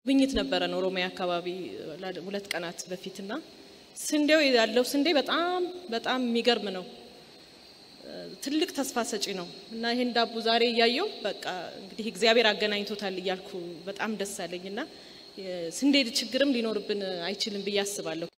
ጉብኝት ነበረን ኦሮሚያ አካባቢ ሁለት ቀናት በፊትና ስንዴው ያለው ስንዴ በጣም በጣም የሚገርም ነው። ትልቅ ተስፋ ሰጪ ነው እና ይሄን ዳቦ ዛሬ እያየው በቃ እንግዲህ እግዚአብሔር አገናኝቶታል እያልኩ በጣም ደስ አለኝ እና ስንዴ ችግርም ሊኖርብን አይችልም ብዬ አስባለሁ።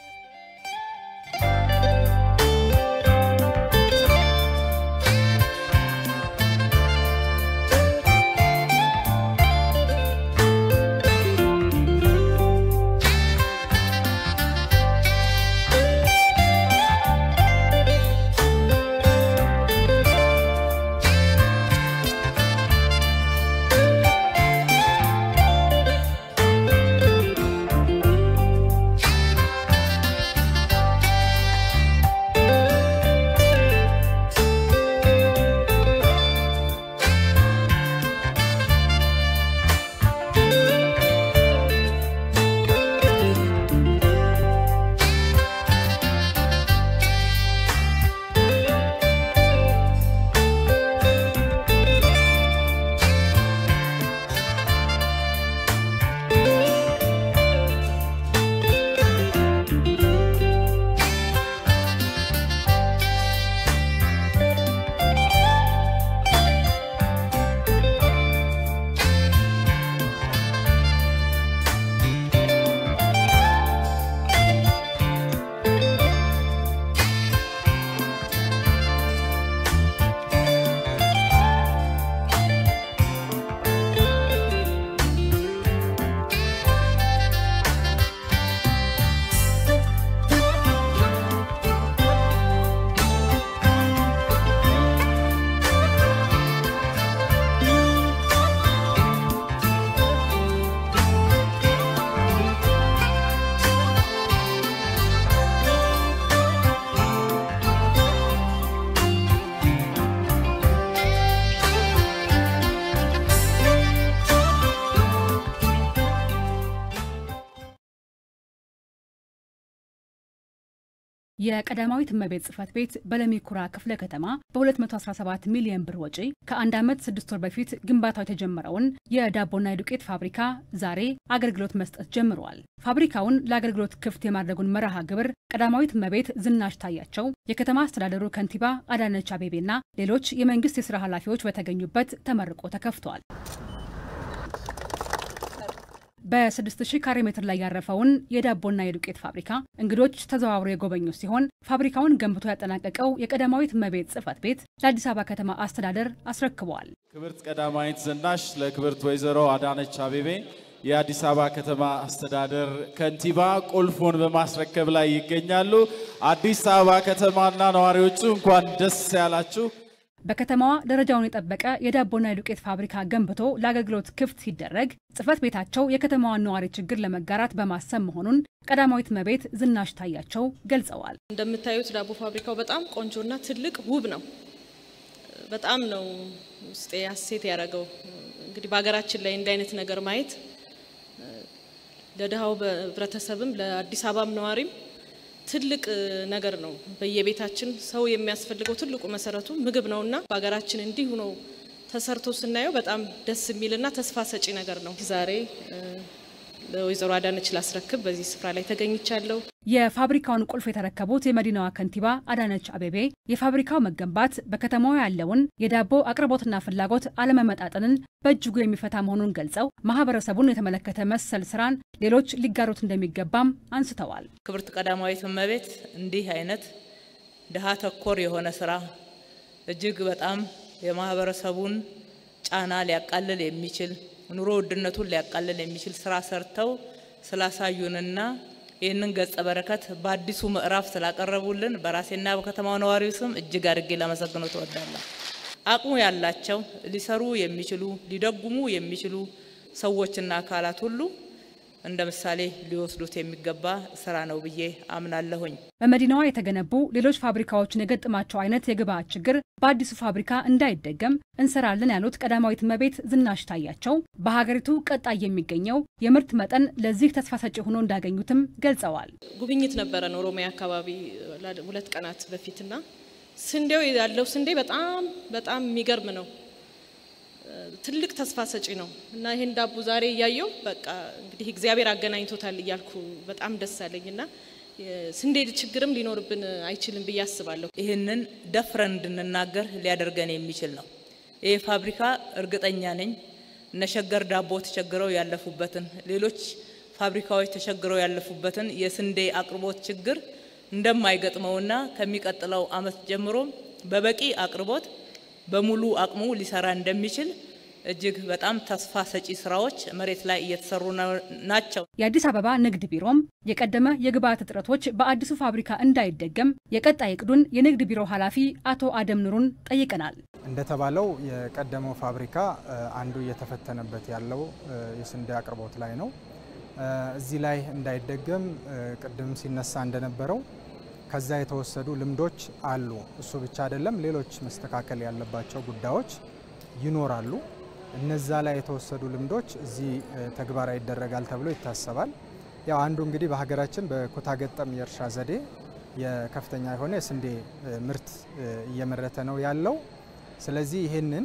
የቀዳማዊት እመቤት ጽሕፈት ቤት በለሚ ኩራ ክፍለ ከተማ በ217 ሚሊዮን ብር ወጪ ከአንድ ዓመት ስድስት ወር በፊት ግንባታው የተጀመረውን የዳቦና የዱቄት ፋብሪካ ዛሬ አገልግሎት መስጠት ጀምረዋል። ፋብሪካውን ለአገልግሎት ክፍት የማድረጉን መርሃ ግብር ቀዳማዊት እመቤት ዝናሽ ታያቸው፣ የከተማ አስተዳደሩ ከንቲባ አዳነች አቤቤና ሌሎች የመንግስት የስራ ኃላፊዎች በተገኙበት ተመርቆ ተከፍቷል። በ6000 ካሬ ሜትር ላይ ያረፈውን የዳቦና የዱቄት ፋብሪካ እንግዶች ተዘዋውረው የጎበኙ ሲሆን ፋብሪካውን ገንብቶ ያጠናቀቀው የቀዳማዊት እመቤት ጽሕፈት ቤት ለአዲስ አበባ ከተማ አስተዳደር አስረክበዋል። ክብርት ቀዳማዊት ዝናሽ ለክብርት ወይዘሮ አዳነች አቤቤ የአዲስ አበባ ከተማ አስተዳደር ከንቲባ ቁልፉን በማስረከብ ላይ ይገኛሉ። አዲስ አበባ ከተማና ነዋሪዎቹ እንኳን ደስ ያላችሁ። በከተማዋ ደረጃውን የጠበቀ የዳቦና የዱቄት ፋብሪካ ገንብቶ ለአገልግሎት ክፍት ሲደረግ ጽሕፈት ቤታቸው የከተማዋን ነዋሪ ችግር ለመጋራት በማሰብ መሆኑን ቀዳማዊት እመቤት ዝናሽ ታያቸው ገልጸዋል። እንደምታዩት ዳቦ ፋብሪካው በጣም ቆንጆና ትልቅ ውብ ነው። በጣም ነው ውስጤ ሀሴት ያደረገው። እንግዲህ በሀገራችን ላይ እንዲህ አይነት ነገር ማየት ለድሃው ህብረተሰብም ለአዲስ አበባም ነዋሪም ትልቅ ነገር ነው። በየቤታችን ሰው የሚያስፈልገው ትልቁ መሰረቱ ምግብ ነውና በሀገራችን እንዲሁ ነው ተሰርቶ ስናየው በጣም ደስ የሚልና ተስፋ ሰጪ ነገር ነው። ዛሬ ለወይዘሮ አዳነች ላስረክብ በዚህ ስፍራ ላይ ተገኝቻለሁ። የፋብሪካውን ቁልፍ የተረከቡት የመዲናዋ ከንቲባ አዳነች አቤቤ የፋብሪካው መገንባት በከተማዋ ያለውን የዳቦ አቅርቦትና ፍላጎት አለመመጣጠንን በእጅጉ የሚፈታ መሆኑን ገልጸው ማህበረሰቡን የተመለከተ መሰል ስራን ሌሎች ሊጋሩት እንደሚገባም አንስተዋል። ክብርት ቀዳማዊት እመቤት እንዲህ አይነት ድሃ ተኮር የሆነ ስራ እጅግ በጣም የማህበረሰቡን ጫና ሊያቃልል የሚችል ኑሮ ውድነቱን ሊያቃልል የሚችል ስራ ሰርተው ስላሳዩንና ይህንን ገጸ በረከት በአዲሱ ምዕራፍ ስላቀረቡልን በራሴና በከተማው ነዋሪው ስም እጅግ አድርጌ ላመሰግነው ተወዳለሁ። አቅሙ ያላቸው ሊሰሩ የሚችሉ ሊደጉሙ የሚችሉ ሰዎችና አካላት ሁሉ እንደ ምሳሌ ሊወስዱት የሚገባ ስራ ነው ብዬ አምናለሁኝ። በመዲናዋ የተገነቡ ሌሎች ፋብሪካዎችን የገጠማቸው አይነት የግብአት ችግር በአዲሱ ፋብሪካ እንዳይደገም እንሰራለን ያሉት ቀዳማዊት እመቤት ዝናሽ ታያቸው በሀገሪቱ ቀጣይ የሚገኘው የምርት መጠን ለዚህ ተስፋ ሰጪ ሆኖ እንዳገኙትም ገልጸዋል። ጉብኝት ነበረን ኦሮሚያ አካባቢ ሁለት ቀናት በፊትና ስንዴው ያለው ስንዴ በጣም በጣም የሚገርም ነው። ትልቅ ተስፋ ሰጪ ነው እና ይሄን ዳቦ ዛሬ እያየው በቃ እንግዲህ እግዚአብሔር አገናኝቶታል እያልኩ በጣም ደስ አለኝ እና ስንዴ ችግርም ሊኖርብን አይችልም ብዬ አስባለሁ። ይህንን ደፍረን እንድንናገር ሊያደርገን የሚችል ነው። ይህ ፋብሪካ እርግጠኛ ነኝ እነ ሸገር ዳቦ ተቸግረው ያለፉበትን ሌሎች ፋብሪካዎች ተቸግረው ያለፉበትን የስንዴ አቅርቦት ችግር እንደማይገጥመውና ከሚቀጥለው ዓመት ጀምሮ በበቂ አቅርቦት በሙሉ አቅሙ ሊሰራ እንደሚችል እጅግ በጣም ተስፋ ሰጪ ስራዎች መሬት ላይ እየተሰሩ ናቸው። የአዲስ አበባ ንግድ ቢሮም የቀደመ የግብአት እጥረቶች በአዲሱ ፋብሪካ እንዳይደገም የቀጣይ እቅዱን የንግድ ቢሮ ኃላፊ አቶ አደም ኑሩን ጠይቀናል። እንደተባለው የቀደመው ፋብሪካ አንዱ እየተፈተነበት ያለው የስንዴ አቅርቦት ላይ ነው። እዚህ ላይ እንዳይደገም ቅድም ሲነሳ እንደነበረው ከዛ የተወሰዱ ልምዶች አሉ። እሱ ብቻ አይደለም፣ ሌሎች መስተካከል ያለባቸው ጉዳዮች ይኖራሉ። እነዛ ላይ የተወሰዱ ልምዶች እዚህ ተግባራዊ ይደረጋል ተብሎ ይታሰባል። ያው አንዱ እንግዲህ በሀገራችን በኩታ ገጠም የእርሻ ዘዴ የከፍተኛ የሆነ የስንዴ ምርት እየመረተ ነው ያለው። ስለዚህ ይህንን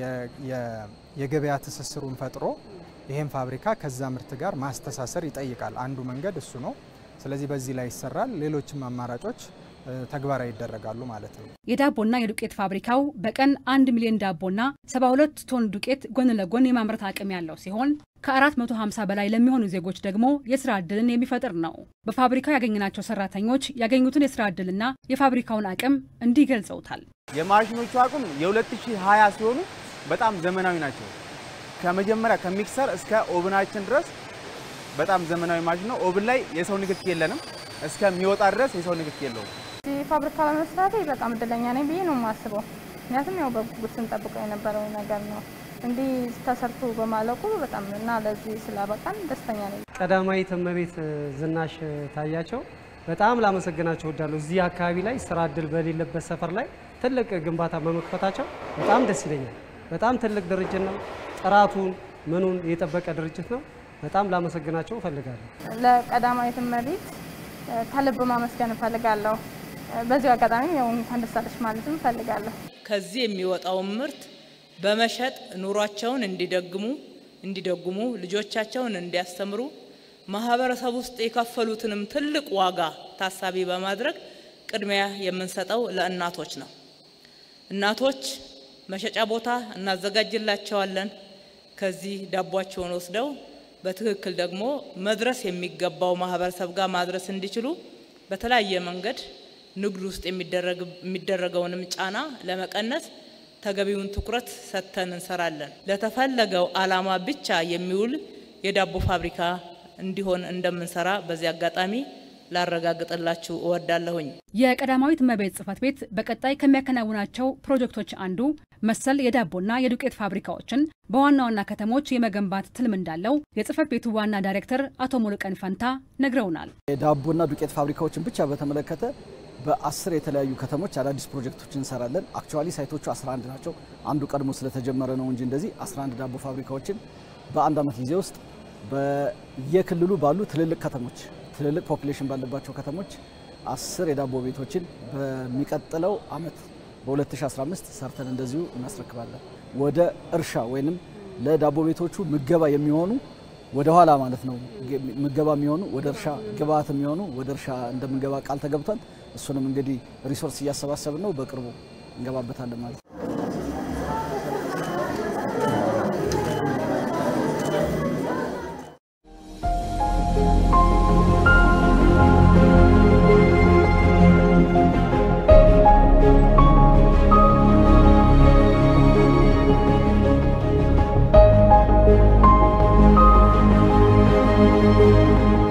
የገበያ ትስስሩን ፈጥሮ ይህን ፋብሪካ ከዛ ምርት ጋር ማስተሳሰር ይጠይቃል። አንዱ መንገድ እሱ ነው። ስለዚህ በዚህ ላይ ይሰራል። ሌሎችም አማራጮች ተግባራዊ ይደረጋሉ ማለት ነው። የዳቦና የዱቄት ፋብሪካው በቀን አንድ ሚሊዮን ዳቦና 72 ቶን ዱቄት ጎን ለጎን የማምረት አቅም ያለው ሲሆን ከ450 በላይ ለሚሆኑ ዜጎች ደግሞ የስራ ዕድልን የሚፈጥር ነው። በፋብሪካው ያገኘናቸው ሰራተኞች ያገኙትን የስራ ዕድልና የፋብሪካውን አቅም እንዲህ ገልጸውታል። የማሽኖቹ አቅም የ2020 ሲሆኑ በጣም ዘመናዊ ናቸው። ከመጀመሪያ ከሚክሰር እስከ ኦብናችን ድረስ በጣም ዘመናዊ ማሽን ነው። ኦብን ላይ የሰው ንክክ የለንም። እስከሚወጣ ድረስ የሰው ንክክ የለውም። ፋብሪካ በመስራቴ በጣም እድለኛ ነኝ ብዬ ነው የማስበው። ምክንያቱም ያው በጉጉት ስንጠብቀው የነበረው ነገር ነው። እንዲህ ተሰርቶ በማለቁ በጣም እና ለዚህ ስላበቃን ደስተኛ ነኝ። ቀዳማዊት እመቤት ዝናሽ ታያቸው በጣም ላመሰግናቸው እወዳለሁ። እዚህ አካባቢ ላይ ስራ እድል በሌለበት ሰፈር ላይ ትልቅ ግንባታ በመክፈታቸው በጣም ደስ ይለኛል። በጣም ትልቅ ድርጅት ነው። ጥራቱን ምኑን የጠበቀ ድርጅት ነው። በጣም ላመሰግናቸው እፈልጋለሁ። ለቀዳማዊት እመቤት ከልብ ማመስገን እፈልጋለሁ። በዚሁ አጋጣሚ ያው እንኳን ደስ አለሽ ማለትም እፈልጋለሁ። ከዚህ የሚወጣውን ምርት በመሸጥ ኑሯቸውን እንዲደግሙ እንዲደጉሙ ልጆቻቸውን እንዲያስተምሩ ማህበረሰብ ውስጥ የከፈሉትንም ትልቅ ዋጋ ታሳቢ በማድረግ ቅድሚያ የምንሰጠው ለእናቶች ነው። እናቶች መሸጫ ቦታ እናዘጋጅላቸዋለን። ከዚህ ዳቧቸውን ወስደው በትክክል ደግሞ መድረስ የሚገባው ማህበረሰብ ጋር ማድረስ እንዲችሉ በተለያየ መንገድ ንግድ ውስጥ የሚደረገውንም ጫና ለመቀነስ ተገቢውን ትኩረት ሰጥተን እንሰራለን። ለተፈለገው ዓላማ ብቻ የሚውል የዳቦ ፋብሪካ እንዲሆን እንደምንሰራ በዚህ አጋጣሚ ላረጋግጥላችሁ እወዳለሁኝ። የቀዳማዊት እመቤት ጽሕፈት ቤት በቀጣይ ከሚያከናውናቸው ፕሮጀክቶች አንዱ መሰል የዳቦና የዱቄት ፋብሪካዎችን በዋና ዋና ከተሞች የመገንባት ትልም እንዳለው የጽሕፈት ቤቱ ዋና ዳይሬክተር አቶ ሙሉቀን ፈንታ ነግረውናል። የዳቦና ዱቄት ፋብሪካዎችን ብቻ በተመለከተ በአስር የተለያዩ ከተሞች አዳዲስ ፕሮጀክቶች እንሰራለን። አክቹዋሊ ሳይቶቹ 11 ናቸው። አንዱ ቀድሞ ስለተጀመረ ነው እንጂ እንደዚህ 11 ዳቦ ፋብሪካዎችን በአንድ ዓመት ጊዜ ውስጥ በየክልሉ ባሉ ትልልቅ ከተሞች ትልልቅ ፖፕሌሽን ባለባቸው ከተሞች አስር የዳቦ ቤቶችን በሚቀጥለው አመት በ2015 ሰርተን እንደዚሁ እናስረክባለን። ወደ እርሻ ወይንም ለዳቦ ቤቶቹ ምገባ የሚሆኑ ወደ ኋላ ማለት ነው ምገባ የሚሆኑ ወደ እርሻ ግብአት የሚሆኑ ወደ እርሻ እንደምንገባ ቃል ተገብቷል። እሱንም እንግዲህ ሪሶርስ እያሰባሰብን ነው። በቅርቡ እንገባበታለን ማለት ነው። Thank you.